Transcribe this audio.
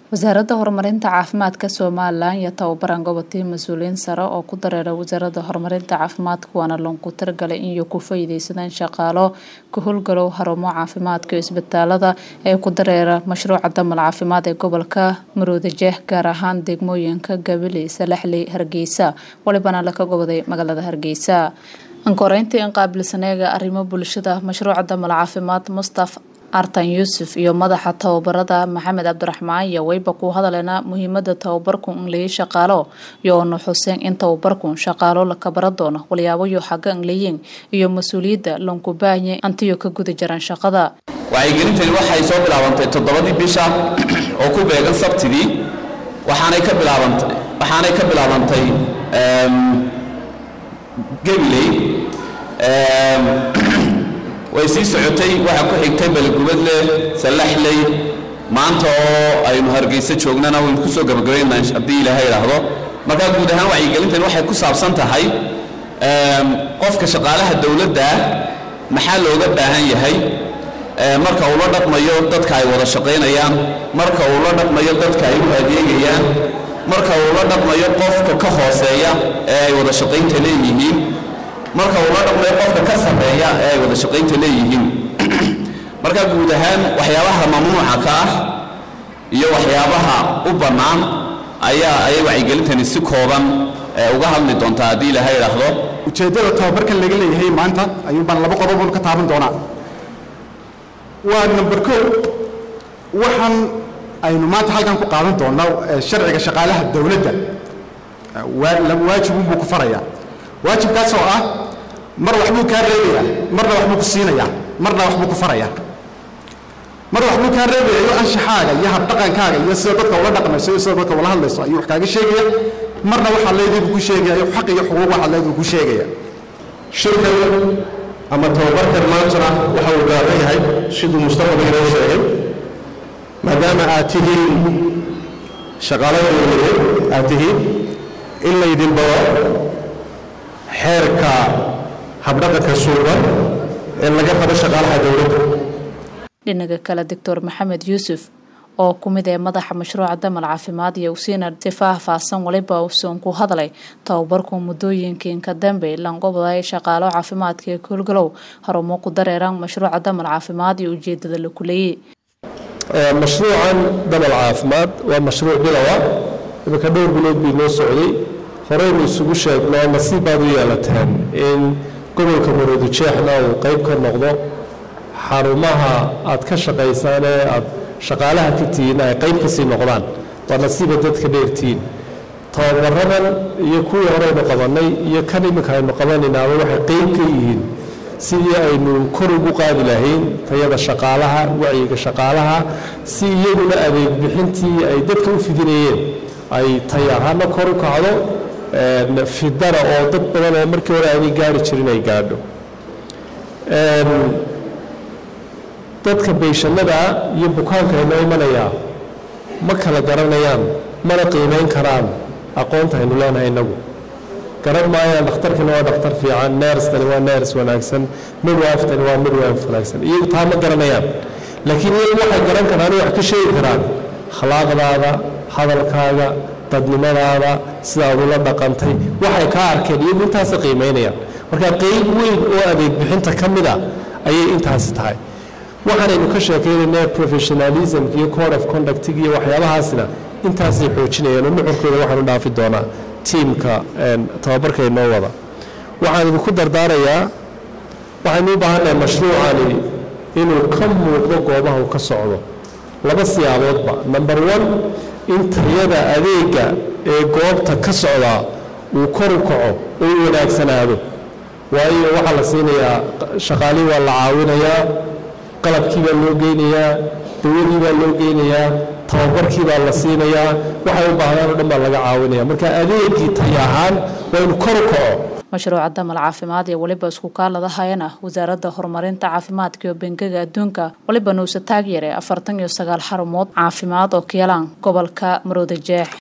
wasaaradda horumarinta caafimaadka somalilan iyo tababaran gobolkii mas-uuliyiin sare oo ku dareera wasaaradda horumarinta caafimaadka waana loonku targalay in iyo ku faa'iideysadaan shaqaalo ka howlgalow xarumo caafimaadka iyo isbitaalada ee ku dareera mashruuca damal caafimaad ee gobolka maroodijeeh gaar ahaan degmooyinka gabiley salaxley hargeysa walibana laka goboday magaalada hargeysa ankoreyntii in qaabilsaneega arrimo bulshada mashruuca damal caafimaad mustaf artan yuusuf iyo madaxa tababarada maxamed cabdiraxmaan iyo weyba ku hadaleena muhiimada tababarku inleyi shaqaalo iyo onu xuseen in tababarku shaqaalo laka bara doono walyaabayo xagga inleyin iyo mas-uuliyadda lonkubaanye antiyo ka guda jiraan shaqada wacyigelintani waxay soo bilaabantay toddobadii bisha oo ku beegan sabtidii waxaanay ka bilaabantay waxaanay ka bilaabantay gabiley way sii socotay waxaa ku xigtay baligubadle sallaxley maanta oo aynu hargeysa joognana waynu ku soo gabagabaynaa haddii ilaahay idhaahdo markaa guud ahaan wacyigelintani waxay ku saabsan tahay qofka shaqaalaha dowladda maxaa looga baahan yahay marka uu la dhaqmayo dadka ay wada shaqaynayaan marka uu la dhaqmayo dadka ay u adeegayaan marka uu la dhaqmayo qofka ka hooseeya ee ay wada shaqaynta leeyihiin marka uu la dhaqmayo qofka ka sarreeya ee ay wada shaqaynta leeyihiin marka guud ahaan waxyaabaha mamnuuca ka ah iyo waxyaabaha u bannaan ayaa ayay wacyigelintani si kooban uga hadli doontaa haddii ilaha idhaahdo ujeeddada tababarkan laga leeyahay maanta ayuun baan laba qodobon ka taaban doonaa waa number ko waxaan aynu maanta halkan ku qaadan doonno sharciga shaqaalaha dowladda waajibunbuu ku farayaa waajibkaas oo ah mar waxbuu kaa reebayaa marna waxbuu ku siinayaa marna waxbuu ku farayaa mar waxbuu kaa reebayayo anshaxaaga iyo habdhaqankaaga iyo sida dadka ula dhaqmayso iyo sida dadka ula hadlayso ayuu wax kaaga sheegaya marna waxaa leedii buu ku sheegaya iyo xaq iyo xuquuq waxaa leedii buu ku sheegaya shirkan ama tababarkan maantana waxa uu gaaran yahay siduu mustaqbalka inoo sheegay maadaama aad tihiin shaqaalada dowladeed aad tihiin in laydin baro xeerka habdhaqanka suuban ee laga rabo shaqaalaha dowladda dhinaga kale doctor maxamed yuusuf oo ku mid ee madaxa mashruuca damal caafimaad iyo usiina si faahfaahsan waliba usoon ku hadlay tababarku muddooyinkiinka dambe lanqobaday shaqaalo caafimaadka ee koolgalow harumo ku dareeran mashruuca damal caafimaad iyo ujeedada la kuleeyey mashruucan damal caafimaad waa mashruuc bilowa iminka dhowr bilood bii noo socday horeynu isugu sheegnoo nasiib baad u yeelateen in gobolka maroodijeexna uu qayb ka noqdo xarumaha aad ka shaqaysaan ee aad shaqaalaha ka tihiin ay qayb kasii noqdaan waa nasiiba dadka dheertihiin tababaradan iyo kuwii horeynu qabannay iyo kan iminka aynu qabanaynaaba waxay qayb ka yihiin sidii aynu kor ugu qaadi lahayn tayada shaqaalaha wacyiga shaqaalaha si iyaguna adeeg bixintii ay dadka u fidinayeen ay tay ahaana kor u kacdo fidana oo dad badan oo markii hore aanay gaari jirin ay gaadho dadka beyshanada iyo bukaanka aynoo imanayaa ma kala garanayaan mana qiimayn karaan aqoonta aynu leenahay innagu garan maayaan dhakhtarkani waa dhakhtar fiican neerstani waa neers wanaagsan midwiftani waa midwife wanaagsan iyagu taa ma garanayaan laakiin iyagu waxay garan karaan wax ka sheegi karaan akhlaaqdaada hadalkaaga dadnimadaada sidaad ula dhaqantay waxay kaa arkeen iyagu intaasa qiimaynayaan marka qeyb weyn oo adeeg bixinta ka mid a ayay intaasi tahay waxaanaynu ka sheekaynayna professionalismka iyo code of conductiga iyo waxyaabahaasna intaasay xoojinayaan oo nuxurkooda waxaanu dhaafi doonaa tiimka tababarka inoo wada waxaan idinku dardaarayaa waxaynu u baahannahay mashruucani inuu ka muuqdo goobaha uu ka socdo laba siyaaboodba number one in tayada adeega ee goobta ka socdaa uu kor u kaco oo u wanaagsanaado waayo waxaa la siinayaa shaqaalihii waa la caawinayaa qalabkii baa loo geynayaa dawadii baa loo geynayaa tababarkii baa la siinayaa waxay u baahdaan o dhan baa laga caawinaya marka adeegii tay ahaan waa inu kor u kaco mashruuca damal caafimaad iyo weliba isku kaaladahayana wasaaradda horumarinta caafimaadka iyo bangiga adduunka waliba nuuse taagyare afartan iyo sagaal xarumood caafimaad oo ka yalaan gobolka maroodijeex